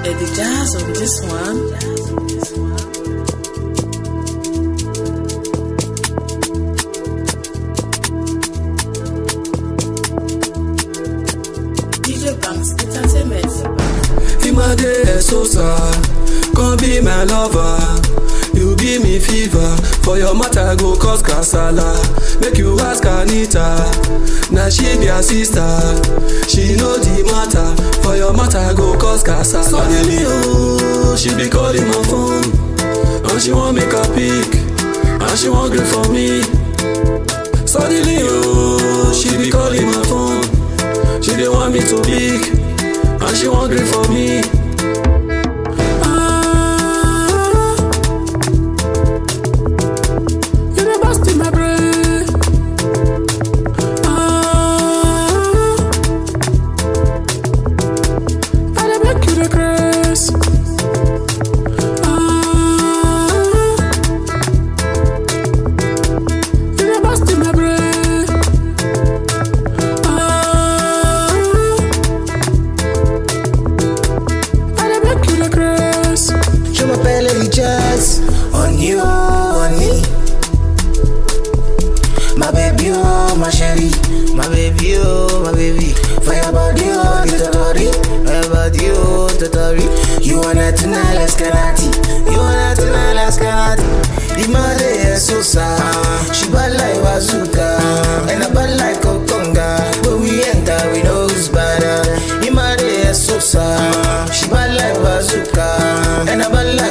Eddie Jazz on this one. DJ Banks Entertainment. Imade Sosa, come be my lover. You give me fever, for your matter go cause kasala. Make you ask Anita, now she be her sister. She know the matter, for your matter go cause kasala. Suddenly, oh, she be calling my phone, and she want make a pic, and she want grip for me. Suddenly, oh, she be calling my phone, she dey want me to pick, and she want grip for me. Ah, you dey burst in my brain. Ah, I dey make you dey craze. Ah, you dey burst in my brain. Ah, I dey make you dey craze. Je m'appelle Eddie Jazz. On you, on me. My baby, oh, my chérie. My baby, oh, my baby. For your body, oh, the totori. For your body, oh, the totori. You wanna tonight, let's get at it. You wanna tonight, let's get at it. The mother is so sad. She bad like bazooka. And I bad like Okonga. When we enter, we know who's better. The mother is so sad. She bad like bazooka. And I bad like